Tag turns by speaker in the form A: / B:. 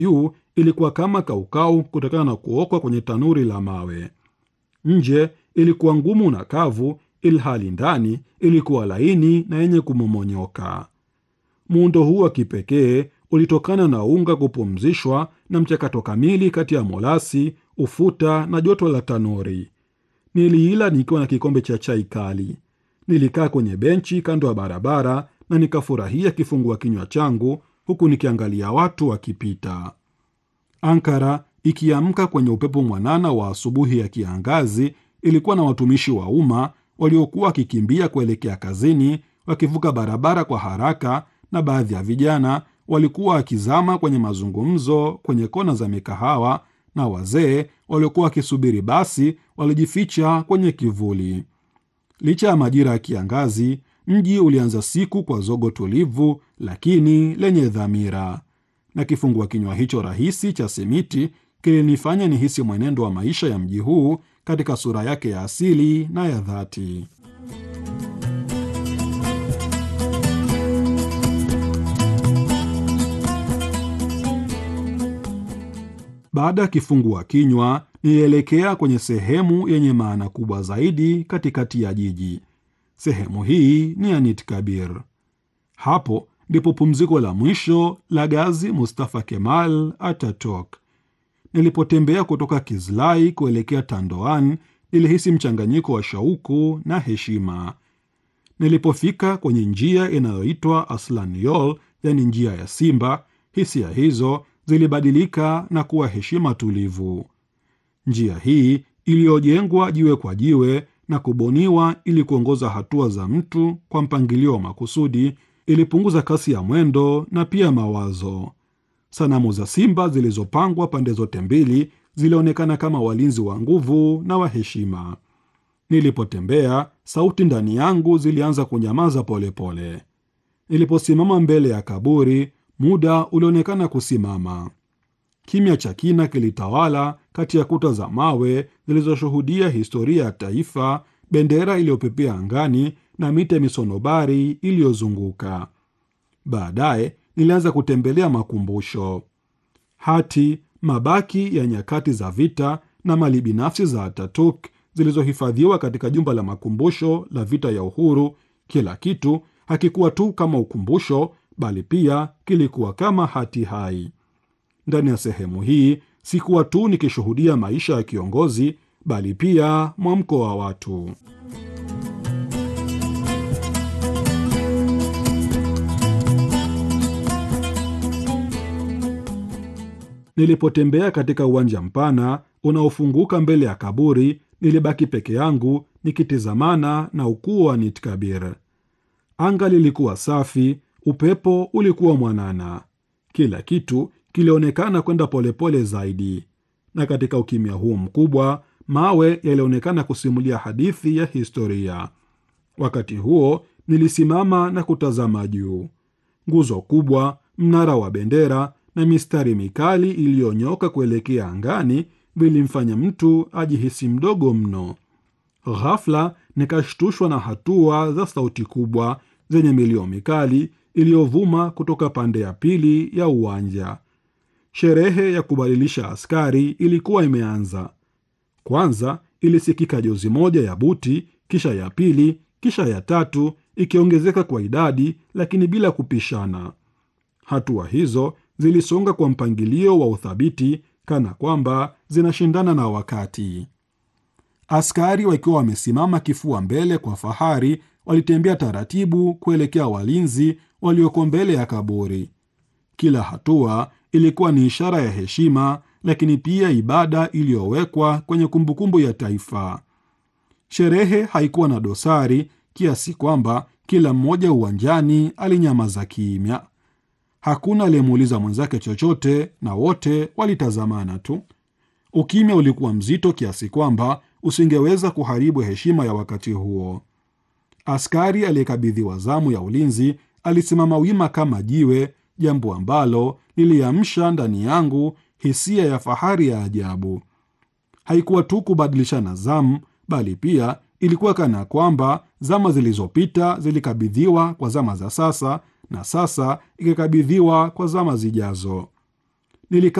A: juu ilikuwa kama kaukau kutokana na kuokwa kwenye tanuri la mawe. Nje ilikuwa ngumu na kavu, ilhali ndani ilikuwa laini na yenye kumomonyoka. Muundo huu wa kipekee ulitokana na unga kupumzishwa na mchakato kamili kati ya molasi, ufuta na joto la tanuri. Niliila nikiwa na kikombe cha chai kali. Nilikaa kwenye benchi kando ya barabara na nikafurahia kifungua kinywa changu huku nikiangalia watu wakipita. Ankara ikiamka kwenye upepo mwanana wa asubuhi ya kiangazi, ilikuwa na watumishi wa umma waliokuwa wakikimbia kuelekea kazini, wakivuka barabara kwa haraka, na baadhi ya vijana walikuwa wakizama kwenye mazungumzo kwenye kona za mikahawa, na wazee waliokuwa wakisubiri basi walijificha kwenye kivuli. Licha ya majira ya kiangazi, mji ulianza siku kwa zogo tulivu lakini lenye dhamira, na kifungua kinywa hicho rahisi cha simiti kilinifanya nihisi mwenendo wa maisha ya mji huu katika sura yake ya asili na ya dhati. Baada ya kifungua kinywa, nilielekea kwenye sehemu yenye maana kubwa zaidi katikati ya jiji. Sehemu hii ni Anit Kabir. Hapo ndipo pumziko la mwisho la Gazi Mustafa Kemal Ataturk. Nilipotembea kutoka Kizlai kuelekea Tandoan, nilihisi mchanganyiko wa shauku na heshima. Nilipofika kwenye njia inayoitwa Aslan Yol, yani njia ya simba, hisia hizo zilibadilika na kuwa heshima tulivu. Njia hii iliyojengwa jiwe kwa jiwe na kubuniwa ili kuongoza hatua za mtu kwa mpangilio wa makusudi ilipunguza kasi ya mwendo na pia mawazo. Sanamu za simba zilizopangwa pande zote mbili zilionekana kama walinzi wa nguvu na wa heshima. Nilipotembea, sauti ndani yangu zilianza kunyamaza polepole pole. Niliposimama mbele ya kaburi, muda ulionekana kusimama. Kimya cha kina kilitawala kati ya kuta za mawe zilizoshuhudia historia ya taifa, bendera iliyopepea angani na miti ya misonobari iliyozunguka. Baadaye nilianza kutembelea makumbusho, hati, mabaki ya nyakati za vita na mali binafsi za Ataturk zilizohifadhiwa katika jumba la makumbusho la vita ya uhuru. Kila kitu hakikuwa tu kama ukumbusho, bali pia kilikuwa kama hati hai. Ndani ya sehemu hii sikuwa tu nikishuhudia maisha ya kiongozi, bali pia mwamko wa watu. Nilipotembea katika uwanja mpana unaofunguka mbele ya kaburi, nilibaki peke yangu nikitizamana na ukuu wa Anit Kabir. Anga lilikuwa safi, upepo ulikuwa mwanana, kila kitu kilionekana kwenda polepole zaidi, na katika ukimya huu mkubwa, mawe yalionekana kusimulia hadithi ya historia. Wakati huo nilisimama na kutazama juu. Nguzo kubwa, mnara wa bendera na mistari mikali iliyonyoka kuelekea angani vilimfanya mtu ajihisi mdogo mno. Ghafla nikashtushwa na hatua za sauti kubwa zenye milio mikali iliyovuma kutoka pande ya pili ya uwanja. Sherehe ya kubadilisha askari ilikuwa imeanza. Kwanza ilisikika jozi moja ya buti, kisha ya pili, kisha ya tatu, ikiongezeka kwa idadi, lakini bila kupishana. Hatua hizo zilisonga kwa mpangilio wa uthabiti, kana kwamba zinashindana na wakati. Askari wakiwa wamesimama kifua mbele kwa fahari, walitembea taratibu kuelekea walinzi walioko mbele ya kaburi. Kila hatua ilikuwa ni ishara ya heshima, lakini pia ibada iliyowekwa kwenye kumbukumbu ya taifa. Sherehe haikuwa na dosari kiasi kwamba kila mmoja uwanjani alinyamaza kimya. Hakuna aliyemuuliza mwenzake chochote, na wote walitazamana tu. Ukimya ulikuwa mzito kiasi kwamba usingeweza kuharibu heshima ya wakati huo. Askari aliyekabidhiwa zamu ya ulinzi alisimama wima kama jiwe, jambo ambalo liliamsha ndani yangu hisia ya fahari ya ajabu. Haikuwa tu kubadilishana zamu, bali pia ilikuwa kana kwamba zama zilizopita zilikabidhiwa kwa zama za sasa na sasa ikikabidhiwa kwa zama zijazo. nilika